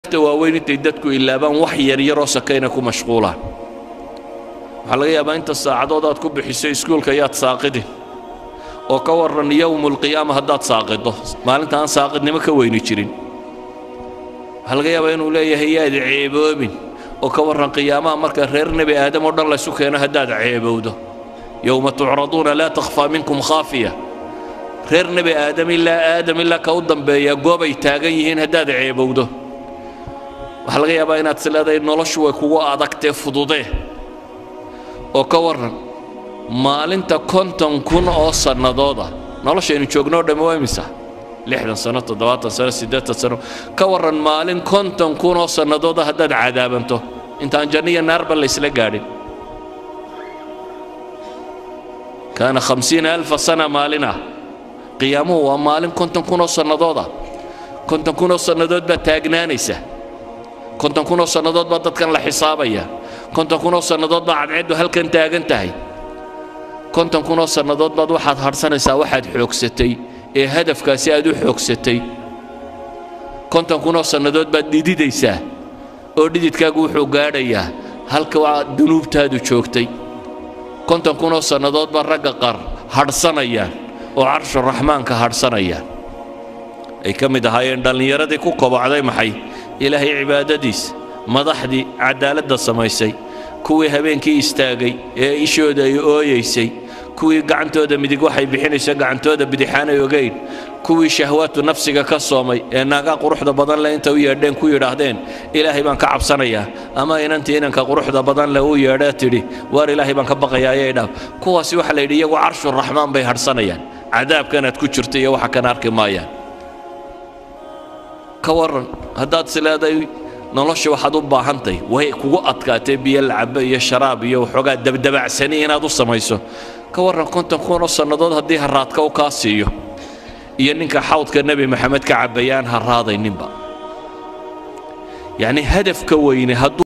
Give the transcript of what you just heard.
ta waaweyn intay dadku ilaabaan wax yaryaroo sakayna ku mashquulaan waxaa laga yaabaa inta saacadood aad ku bixiso iskuulka yaad saaqidin oo ka warran yowmulqiyaama haddaad saaqido maalinta aan saaqidnimo ka weyni jirin waxaa laga yaabaa inuu leeyahay yaad ceeboobin oo ka warran qiyaamaha marka reer nebi aadam oo dhan laysu keeno haddaad ceebowdo yowma tucraduuna laa takhfaa minkum khaafiya reer nebi aadam ilaa aadam ilaa ka u dambeeya goobay taagan yihiin haddaad ceebowdo waxaa laga yaabaa inaad isleedahay noloshu way kugu adagtee fududee oo ka warran maalinta konton kun oo sannadooda noloshaynu joognoo dhamme waa imisa lixdan sano toddobaatan sano siddeetan sano ka warran maalin konton kun oo sannadooda haddaad cadaabanto intaan janniya naarba laysla gaadhin kaana khamsiina alfa sana maalin ah qiyaamuhu waa maalin konton kun oo sannadooda konton kun oo sannadood baad taagnaanaysa konton kun oo sannadood baa dadkan la xisaabaya konton kun oo sannadood baa cadceeddu halkan taagan tahay konton kun oo sannadood baad waxaad hadhsanaysaa waxaad xoogsatay ee hadafkaasi aad u xoogsatay konton kun oo sannadood baad dhididaysaa oo dhididkaagu wuxuu gaadhayaa halka waa dunuubtaadu joogtay konton kun oo sannadood baa ragga qaar hadhsanayaan oo carshu raxmaanka hadhsanayaan ay ka mid ahaayeen dhallinyaradii ku kobocday maxay ilaahay cibaadadiis madaxdii cadaaladda samaysay kuwii habeenkii istaagay ee ishooda ay ooyaysay kuwii gacantooda midig waxay bixinaysa gacantooda bidixaanay ogayn kuwii shahwaatu nafsiga ka soomay ee naagaa quruxda badan leh inta u yeedheen ku yidhaahdeen ilaahay baan ka cabsanayaa ama inantii inanka quruxda badan leh u yeedhee tidhi waar ilaahay baan ka baqayaa ayay dhaaf kuwaasi waxaa la yidhi iyagu carshu raxmaan bay hadhsanayaan cadaabkanaad ku jirta iyo waxa kana arki maayaan ka warran haddaad sileeday nolosha waxaad u baahantahy way kugu adkaatee biyo lacabo iyo sharaab iyo waxoogaa dabdabacsani inaad u samayso ka warran konton kun oo sannadood haddii haraadka u kaa siiyo iyo ninka xawdka nebi maxamed ka cabbayaan haraadayninba yacni hadafka weyne hadduu